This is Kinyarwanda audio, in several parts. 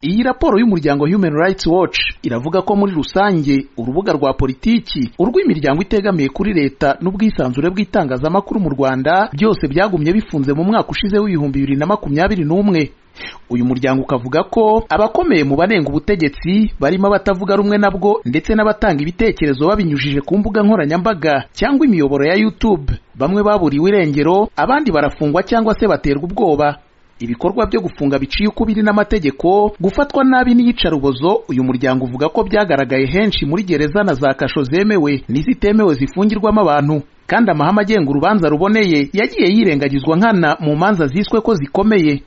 Iyi raporo y'umuryango Human Rights Watch iravuga ko muri rusange urubuga rwa politiki urw'imiryango itegamiye kuri leta n'ubwisanzure bw'itangazamakuru mu Rwanda byose byagumye bifunze mu mwaka ushize w'ibihumbi bibiri na makumyabiri n'umwe uyu muryango ukavuga ko abakomeye mu banenga ubutegetsi barimo abatavuga rumwe nabwo ndetse n'abatanga ibitekerezo babinyujije ku mbuga nkoranyambaga cyangwa imiyoboro ya YouTube bamwe baburiwe irengero abandi barafungwa cyangwa se baterwa ubwoba ibikorwa byo gufunga biciye ukubiri n'amategeko gufatwa nabi n'iyicarubozo uyu muryango uvuga ko byagaragaye henshi muri gereza na za kasho zemewe n'izitemewe zifungirwamo abantu kandi amahame agenga urubanza ruboneye yagiye yirengagizwa nkana mu manza ziswe ko zikomeye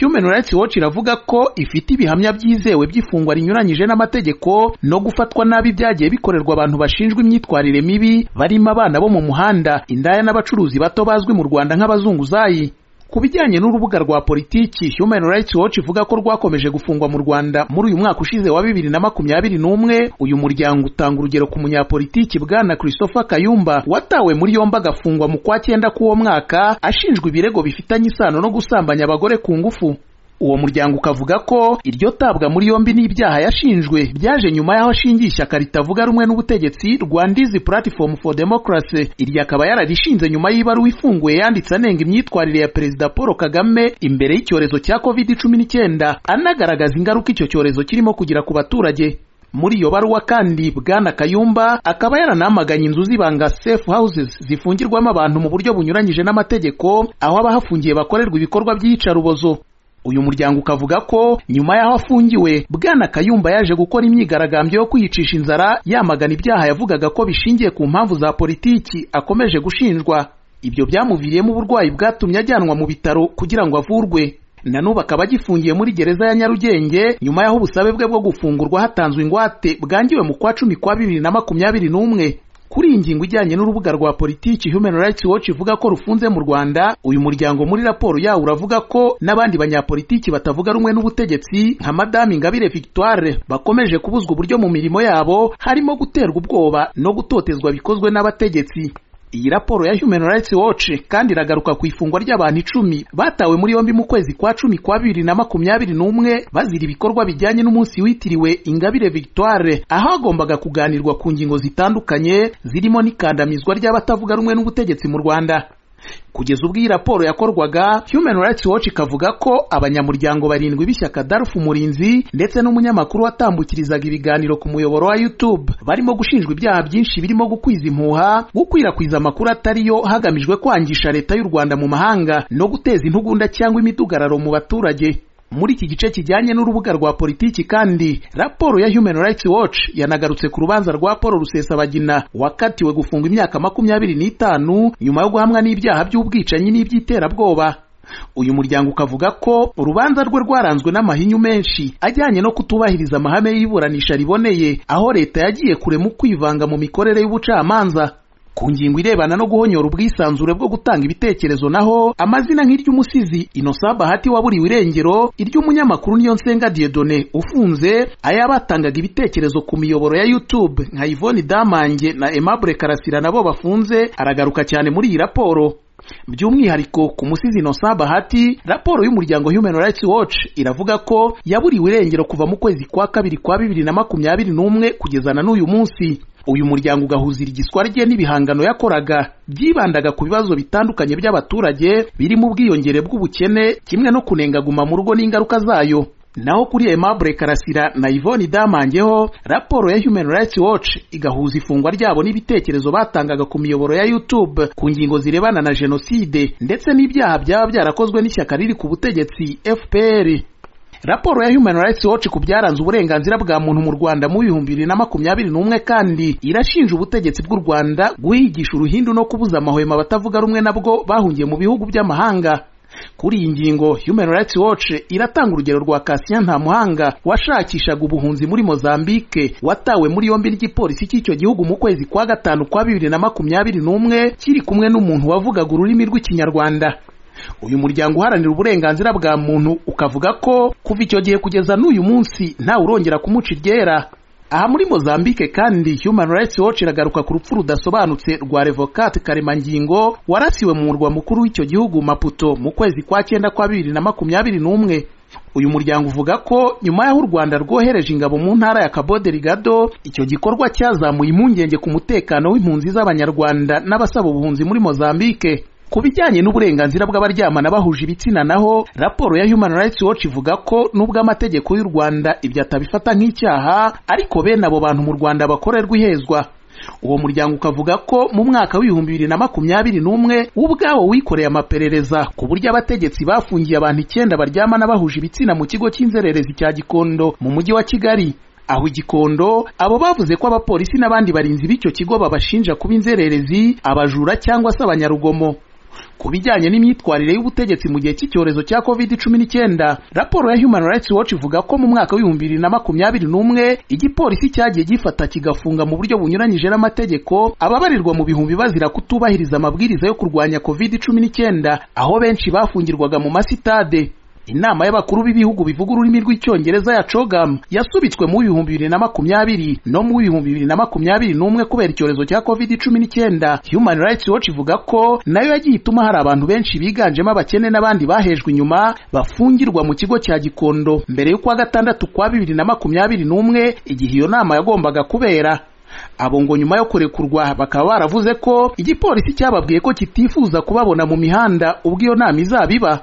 Human Rights Watch iravuga ko ifite ibihamya byizewe by'ifungwa rinyuranyije n'amategeko no gufatwa nabi byagiye bikorerwa abantu bashinjwa imyitwarire mibi barimo abana bo mu muhanda indaya n'abacuruzi bato bazwi mu Rwanda nk'abazunguzayi ku bijyanye n'urubuga rwa politiki Human Rights Watch ivuga ko rwakomeje gufungwa mu Rwanda muri uyu mwaka ushize wa bibiri na makumyabiri n'umwe uyu muryango utanga urugero ku munyapolitiki bwana Christopher Kayumba watawe muri yombi agafungwa mu kwa cyenda k'uwo mwaka ashinjwa ibirego bifitanye isano no gusambanya abagore ku ngufu uwo muryango ukavuga ko iryo tabwa muri yombi n'ibyaha yashinjwe byaje nyuma y'aho ashingiye ishyaka ritavuga rumwe n'ubutegetsi Rwanda Is Platform for Democracy iryo akaba yararishinze nyuma y'ibaruwa ifunguye yanditse anenga imyitwarire ya Perezida Paul Kagame imbere y'icyorezo cya covid cumi n'icyenda anagaragaza ingaruka icyo cyorezo kirimo kugira ku baturage muri iyo baruwa kandi bwana kayumba akaba yaranamaganye inzu z'ibanga safe houses zifungirwamo abantu mu buryo bunyuranyije n'amategeko aho abahafungiye bakorerwa ibikorwa by'iyicarubozo uyu muryango ukavuga ko nyuma y'aho afungiwe bwana kayumba yaje gukora imyigaragambyo yo kwiyicisha inzara yamagana ibyaha yavugaga ko bishingiye ku mpamvu za politiki akomeje gushinjwa ibyo byamuviriyemo uburwayi bwatumye ajyanwa mu bitaro kugira ngo avurwe na n'ubu akaba agifungiye muri gereza ya nyarugenge nyuma y'aho ubusabe bwe bwo gufungurwa hatanzwe ingwate bwangiwe mu kwa cumi kwa bibiri na makumyabiri n'umwe kuri iyi ngingo ijyanye n'urubuga rwa politiki Human Rights Watch ivuga ko rufunze mu Rwanda uyu muryango muri raporo yawo uravuga ko n'abandi banyapolitiki batavuga rumwe n'ubutegetsi nka Madame Ingabire Victoire bakomeje kubuzwa uburyo mu mirimo yabo harimo guterwa ubwoba no gutotezwa bikozwe n'abategetsi iyi raporo ya Human Rights Watch kandi iragaruka ku ifungwa ry'abantu icumi batawe muri yombi mu kwezi kwa cumi kwa bibiri na makumyabiri n'umwe bazira ibikorwa bijyanye n'umunsi witiriwe Ingabire Victoire aho hagombaga kuganirwa ku ngingo zitandukanye zirimo n'ikandamizwa ry'abatavuga rumwe n'ubutegetsi mu Rwanda kugeza ubwo iyi raporo yakorwaga Human Rights Watch ikavuga ko abanyamuryango barindwi b'ishyaka Darf Umurinzi ndetse n'umunyamakuru watambukirizaga ibiganiro ku muyoboro wa YouTube barimo gushinjwa ibyaha byinshi birimo gukwiza impuha gukwirakwiza amakuru atari yo hagamijwe kwangisha leta y'u Rwanda mu mahanga no guteza intugunda cyangwa imidugararo mu baturage muri iki gice kijyanye n'urubuga rwa politiki kandi raporo ya Human Rights Watch yanagarutse ku rubanza rwa Paul Rusesabagina wakatiwe gufungwa imyaka makumyabiri n'itanu nyuma yo guhamwa n'ibyaha by'ubwicanyi n'iby'iterabwoba uyu muryango ukavuga ko urubanza rwe rwaranzwe n'amahinyu menshi ajyanye no kutubahiriza amahame y'iburanisha riboneye aho leta yagiye kure mu kwivanga mu mikorere y'ubucamanza ku ngingo irebana no guhonyora ubwisanzure bwo gutanga ibitekerezo naho amazina nk'iry'umusizi Innocent Bahati waburiwe irengero iry'umunyamakuru Niyonsenga Dieudonné ufunze ayabatangaga ibitekerezo ku miyoboro ya YouTube nka Yvonne Damange na Aimable Karasira nabo bafunze aragaruka cyane muri iyi raporo by'umwihariko ku musizi Innocent Bahati raporo y'umuryango Human Rights Watch iravuga ko yaburiwe irengero kuva mu kwezi kwa kabiri kwa bibiri na makumyabiri n'umwe kugeza na n'uyu munsi uyu muryango ugahuza igiswa rye n'ibihangano yakoraga byibandaga ku bibazo bitandukanye by'abaturage birimo ubwiyongere bw'ubukene kimwe no kunenga guma mu rugo n'ingaruka zayo naho kuri Aimable Karasira na Yvonne Damangeho raporo ya Human Rights Watch igahuza ifungwa ryabo n'ibitekerezo batangaga ku miyoboro ya YouTube ku ngingo zirebana na jenoside ndetse n'ibyaha byaba byarakozwe n'ishyaka riri ku butegetsi FPR raporo ya Human Rights Watch ku byaranze uburenganzira bwa muntu mu Rwanda mu bihumbi bibiri na makumyabiri n'umwe kandi irashinja ubutegetsi bw'u Rwanda guhigisha uruhindu no kubuza amahwemo abatavuga rumwe nabwo bahungiye mu bihugu by'amahanga kuri iyi ngingo Human Rights Watch iratanga urugero rwa Cassien Ntamuhanga washakishaga ubuhunzi muri Mozambique watawe muri yombi n'igipolisi cy'icyo gihugu mu kwezi kwa gatanu kwa bibiri na makumyabiri n'umwe kiri kumwe n'umuntu wavugaga ururimi rw'ikinyarwanda uyu muryango uharanira uburenganzira bwa muntu ukavuga ko kuva icyo gihe kugeza n'uyu munsi ntawe urongera kumuca iryera aha muri Mozambique kandi Human Rights Watch iragaruka ku rupfu rudasobanutse rwa Revocat Karemangingo warasiwe mu murwa mukuru w'icyo gihugu Maputo mu kwezi kwa cyenda kwa bibiri na makumyabiri n'umwe uyu muryango uvuga ko nyuma y'aho u Rwanda rwohereje ingabo mu ntara ya Cabo Delgado icyo gikorwa cyazamuye impungenge ku mutekano w'impunzi z'abanyarwanda n'abasaba ubuhunzi muri Mozambique ku bijyanye n'uburenganzira bw'abaryamana bahuje ibitsina naho raporo ya Human Rights Watch ivuga ko nubwo amategeko y'u Rwanda ibyo atabifata nk'icyaha ariko bene abo bantu mu Rwanda bakorerwa ihezwa uwo muryango ukavuga ko mu mwaka w'ibihumbi bibiri na makumyabiri n'umwe ubwawo wikoreye amaperereza ku buryo abategetsi bafungiye abantu icyenda baryamana bahuje ibitsina mu kigo cy'inzererezi cya Gikondo mu mujyi wa Kigali aho igikondo abo bavuze ko abapolisi n'abandi barinzi b'icyo kigo babashinja kuba inzererezi abajura cyangwa se abanyarugomo ku bijyanye n'imyitwarire y'ubutegetsi mu gihe cy'icyorezo cya covid cumi n'icyenda raporo ya human rights watch ivuga ko mu mwaka w'ibihumbi bibiri na makumyabiri n'umwe igipolisi cyagiye gifata kigafunga mu buryo bunyuranyije n'amategeko ababarirwa mu bihumbi bazira kutubahiriza amabwiriza yo kurwanya covid cumi n'icyenda aho benshi bafungirwaga mu masitade inama y'abakuru b'ibihugu bivuga ururimi rw'icyongereza ya COGAM yasubitswe mu bihumbi bibiri na makumyabiri no mu bihumbi bibiri na makumyabiri n'umwe kubera icyorezo cya covid cumi n'icyenda Human Rights Watch ivuga ko nayo yagiye ituma hari abantu benshi biganjemo abakene n'abandi bahejwe inyuma bafungirwa mu kigo cya Gikondo mbere y'ukwa gatandatu kwa bibiri na makumyabiri n'umwe igihe iyo nama yagombaga kubera abo ngo nyuma yo kurekurwa bakaba baravuze ko igipolisi cyababwiye ko kitifuza kubabona mu mihanda ubwo iyo nama izaba iba